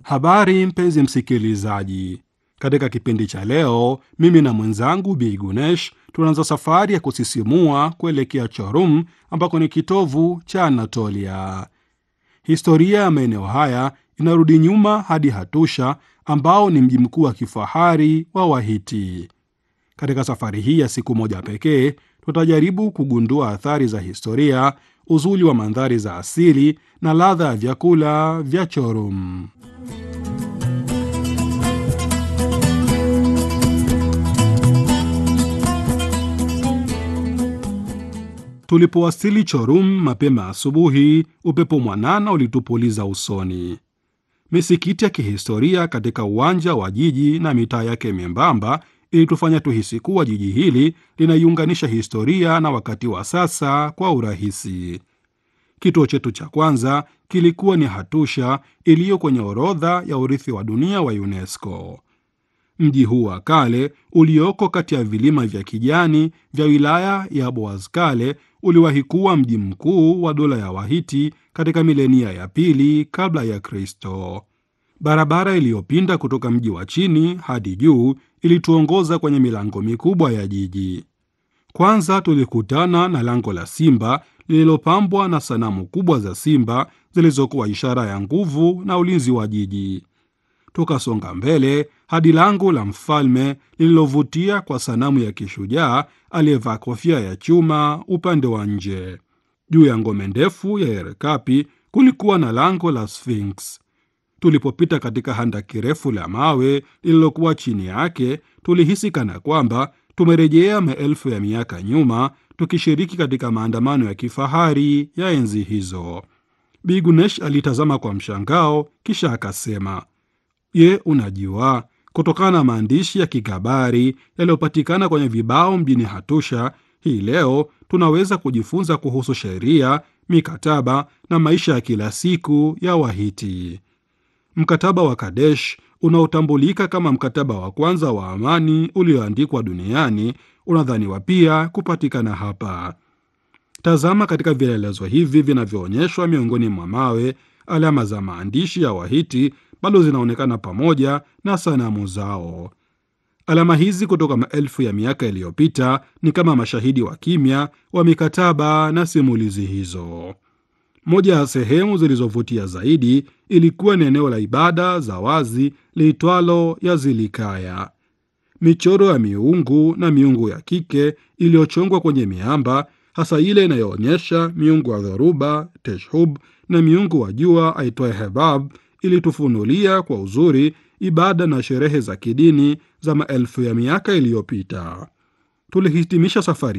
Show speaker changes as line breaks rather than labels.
Habari mpenzi msikilizaji, katika kipindi cha leo, mimi na mwenzangu Bi Gunesh tunaanza safari ya kusisimua kuelekea Chorum ambako ni kitovu cha Anatolia. Historia ya maeneo haya inarudi nyuma hadi Hatusha ambao ni mji mkuu wa kifahari wa Wahiti. Katika safari hii ya siku moja pekee, tutajaribu kugundua athari za historia, uzuri wa mandhari za asili na ladha ya vyakula vya Chorum. Tulipowasili Chorum mapema asubuhi, upepo mwanana ulitupuliza usoni. Misikiti ya kihistoria katika uwanja wa jiji na mitaa yake membamba ilitufanya tuhisi kuwa jiji hili linaiunganisha historia na wakati wa sasa kwa urahisi. Kituo chetu cha kwanza kilikuwa ni Hatusha iliyo kwenye orodha ya urithi wa dunia wa UNESCO. Mji huu wa kale ulioko kati ya vilima vya kijani vya wilaya ya Boazkale uliwahi kuwa mji mkuu wa dola ya Wahiti katika milenia ya pili kabla ya Kristo. Barabara iliyopinda kutoka mji wa chini hadi juu ilituongoza kwenye milango mikubwa ya jiji. Kwanza tulikutana na lango la simba lililopambwa na sanamu kubwa za simba zilizokuwa ishara ya nguvu na ulinzi wa jiji. Tukasonga mbele hadi lango la mfalme lililovutia kwa sanamu ya kishujaa aliyevaa kofia ya chuma upande wa nje. Juu ya ngome ndefu ya Erekapi kulikuwa na lango la Sphinx. Tulipopita katika handaki refu la mawe lililokuwa chini yake, tulihisi kana kwamba tumerejea maelfu ya miaka nyuma, tukishiriki katika maandamano ya kifahari ya enzi hizo. Bigunesh alitazama kwa mshangao, kisha akasema, Je, unajua kutokana na maandishi ya kikabari yaliyopatikana kwenye vibao mjini Hatusha, hii leo tunaweza kujifunza kuhusu sheria, mikataba na maisha ya kila siku ya Wahiti. Mkataba wa Kadesh unaotambulika kama mkataba wa kwanza wa amani ulioandikwa duniani unadhaniwa pia kupatikana hapa. Tazama katika vielelezo hivi vinavyoonyeshwa miongoni mwa mawe, alama za maandishi ya Wahiti bado zinaonekana pamoja na sanamu zao. Alama hizi kutoka maelfu ya miaka iliyopita ni kama mashahidi wa kimya wa mikataba na simulizi hizo. Moja ya sehemu zilizovutia zaidi ilikuwa ni eneo la ibada za wazi liitwalo Yazilikaya. Michoro ya miungu na miungu ya kike iliyochongwa kwenye miamba, hasa ile inayoonyesha miungu wa dhoruba Teshub na miungu wa jua aitwaye Hebab ilitufunulia kwa uzuri ibada na sherehe za kidini za maelfu ya miaka iliyopita. Tulihitimisha safari